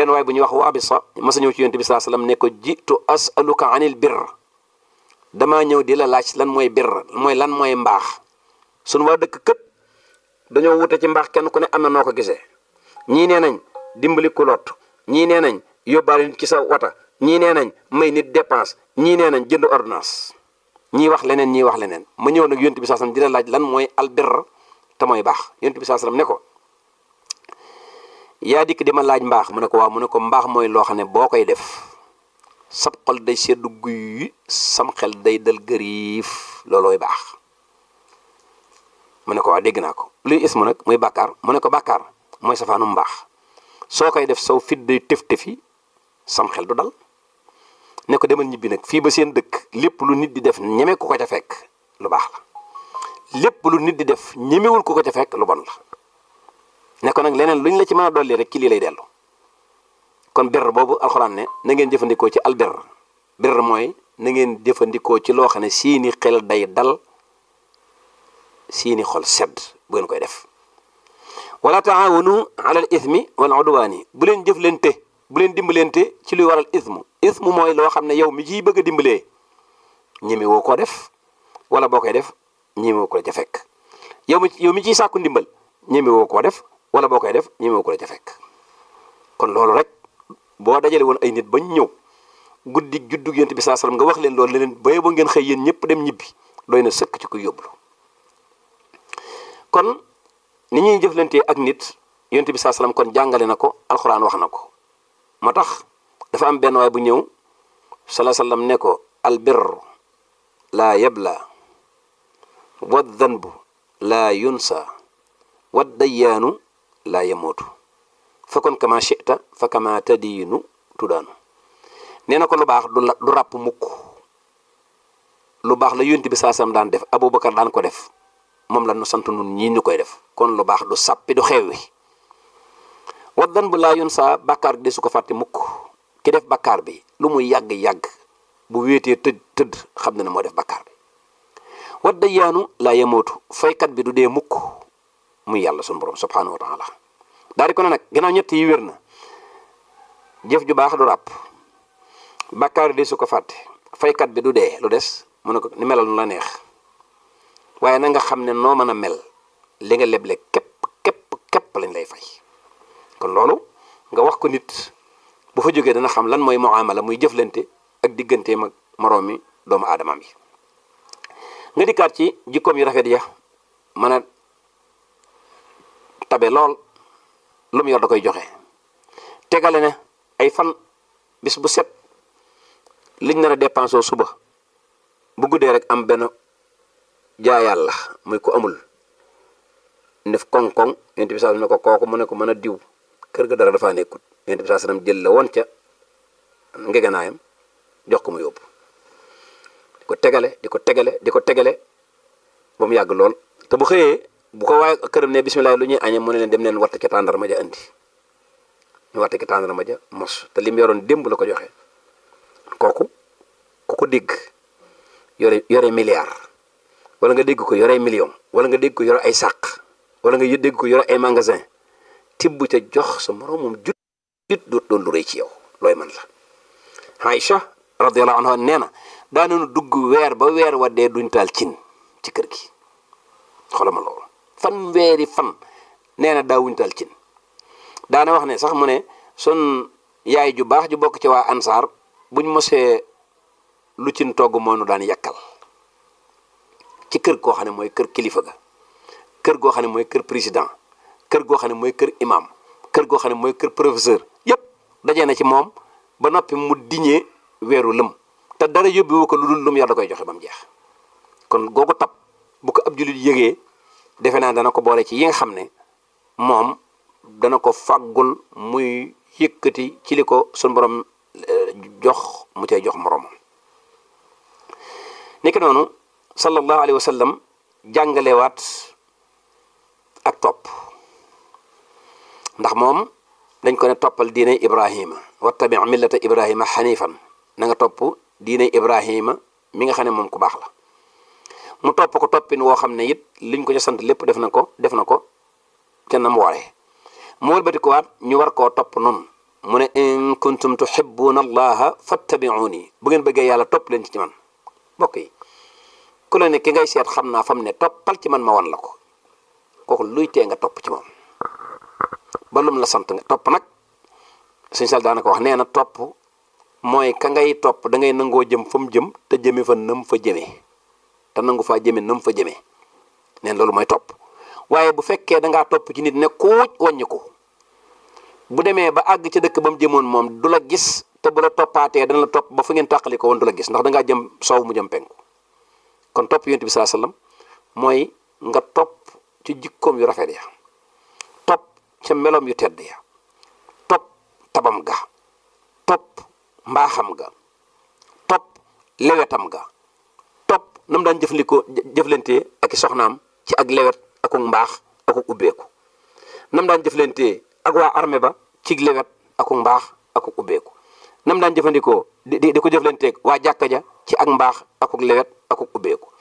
benn waay bu ñuy wax waabisa masa ñëw ci yonent bi saa sallam ne ko jitu asaluka anil bir damaa ñëw di la laaj lan mooy bir mooy lan mooy mbaax sunu waa dëkk kët dañoo wute ci mbaax kenn ku ne am na noo ko gisee ñii nee nañ dimbali ku lot ñii nee nañ yóbbaale nit ci sa wata ñii nee nañ may nit dépense ñii nee nañ jënd ordonnance ñii wax leneen ñii wax leneen ma ñëw nag yonent bi saa sallam di la laaj lan mooy albir te mooy baax yonent bi saa sallam ne ko yaa dikk di ma laaj mbaax mu ne ko waaw mu ne ko mbaax mooy loo xam ne boo koy def sab xol day seddu guy sam xel day dal gëriif loolooy baax mu ne ko waaw dégg naa ko luy ismu nag muy bàkkaar mu ne ko bàkkaar mooy safaanu mbaax soo koy def saw fit day tëf tëfi sam xel du dal ne ko demal ñibbi nag fii ba seen dëkk lépp lu nit di def ñeme ku ko ca fekk lu baax la lépp lu nit di def ñemewul ku ko ca fekk lu bon la ne ko nag leneen luñ la ci mën a dolli rek ci lii lay dellu kon birr boobu alxuraan ne na ngeen jëfandikoo ci albirr birr mooy na ngeen jëfandikoo ci loo xam ne siini xel day dal siini xol sedd bu ngeen koy def wala taawanu ala al ithmi wal udwaani bu leen jëflante bu leen dimbalante ci luy waral ismu ismu mooy loo xam ne yow mi ciy bëgg a dimbalee ñeme woo koo def wala boo koy def ñeme woo ko la ca fekk yow mi yow mi ciy sàkku ndimbal ñeme woo koo def wala boo koy def ñeme woo ko la ca fekk kon loolu rek boo dajale woon ay nit bañ ñëw guddi juddug yonent bi saa salaam nga wax leen loolu leen ba ba ngeen xëy yéen ñëpp dem ñibbi doy na sëkk ci ku yóbbulu kon ni ñuy jëflantee ak nit yonent bi saa salaam kon jàngale na ko alxuraan wax na ko moo tax dafa am benn waay bu ñëw sala sallam ne ko albirru laa yabla wa danbu laa yunsa wa dayyaanu laa yamootu fa kon kama chita fa kama tadiinu tuddaanu nee na ko lu baax du la du ràpp mukk lu baax la yonent bi saa salaam daan def aboubacar daan ko def moom la nu sant nun ñii ñu koy def kon lu baax du sàppi du xewwi waddan bu laa yoon saa bàkkaar bi de su ko fàtte mukk ki def bàkkaar bi lu muy yàgg-yàgg bu wéetee tëdd tëdd xam na ne moo def bàkkaar bi wadda yaanu laa yemootu faykat bi du dee mukk muy yàlla sunu borom subhanahu wa taala daal di ko ne nag gannaaw ñett yi wér na jëf ju baax du ràpp bàkkaar bi de su ko fàtte faykat bi du dee lu des mu ne ko ni melal nu la neex waaye na nga xam ne noo mën a mel li nga leble képp képp képp lañ lay fay kon loolu nga wax ko nit bu fa jógee dana xam lan mooy muamala muy jëflante ak digganteem ak moroom mi doomu aadamaam yi nga dikkaat ci jikkoom yu rafet ya mën a tabe lool lu mu yor da koy joxe tegale ne ay fan bis bu set liñ nar a dépensé suba bu guddee rek am benn jaayal la muy ko amul def koŋ-koŋ yonent bi saa ne ko kooku mu ne ko mën a diw kër ga dara dafaa nekkut yonent bi saa sallam jël la woon ca ngeganaayam jox ko mu yóbbu di ko tegale di ko tegale di ko tegale ba mu yàgg lool te bu xëyee bu ko waaye këram ne bisimilah lu ñuy añee mu ne leen dem leen watta ca tàndarma ja andi ñu watta ca tàndarma ja mos te li mu yoroon démb la ko joxe kooku ku ko dégg yore yore milliard wala nga dégg ko yore million wala nga dégg ko yore ay sàq wala nga dégg ko yore ay magasin tibb ca jox sa moroomum jut jut doot doon lu rëy ci yow looy man la Aïcha radiyallahu anha nee na daanoonu dugg weer ba weer wa dee duñ taal cin ci kër gi xoolal ma loolu fan weeri fan nee na daawuñ taal cin daana wax ne sax mu ne sun yaay ju baax ju bokk ci waa ansaar buñ mosee lu cin togg moo nu daan yàkkal ci kër goo xam ne mooy kër kilifa ga kër goo xam ne mooy kër président kër goo xam ne mooy kër imam kër goo xam ne mooy kër professeur yépp dajee na ci moom ba noppi mu diñee weeru lëm te dara yóbbiwu ko lu dul lum yor da koy joxe ba mu jeex kon googu tab bu ko ab jullit yëgee defe naa dana ko boole ci yi nga xam ne moom dana ko fàggul muy yëkkati ci li ko sun borom jox mu cay jox moroomam niki noonu sallallahu alayhi wa sallam jàngalewaat ak topp ndax moom dañ ko ne toppal diine ibrahima wattabi millata ibrahima xanifan na nga topp diine ibrahima mi nga xam ne moom ku baax la mu topp ko toppin woo xam ne it liñ ko ca sant lépp def na ko def na ko kenn mu waree mu wëlbatikuwaat ñu war koo topp noonu mu ne in kuntum tuhibbuna allaha fattabi'uni bu ngeen bëggee yàlla topp leen ci man mbokk yi ku la ne ki ngay seet xam naa fam ne toppal ci man ma wan la ko kooku luy tee nga topp ci moom ba lum la sant nga topp nag suñ sal daanaka wax nee na topp mooy ka ngay topp da ngay nangoo jëm fa mu jëm te jëme fa nam fa jëmee te nangu faa jëme nam fa jëmee neen loolu mooy topp waaye bu fekkee da ngaa topp ci nit ne kuuj wàññi ko bu demee ba àgg ca dëkk ba mu jëmoon moom du la gis te bu la toppaatee dana la topp ba fu ngeen tàqali ko woon du la gis ndax da ngaa jëm soow mu jëm penku kon topp yonent bi saa sallam mooy nga topp ci jikkoom yu rafet ya topp ca meloom yu tedd ya topp tabam ga topp mbaaxam ga topp lewetam ga topp na mu daan jëfandikoo jëflantee ak i soxnaam ci ak lewet akuk mbaax akuk ubbeeku na mu daan jëflantee ak waa armée ba ci lewet akuk mbaax akuk ubbeeku na mu daan jëfandikoo di di ko jëflanteeg waa jàkka ja ci ak mbaax akuk lewet akuk ubbeeku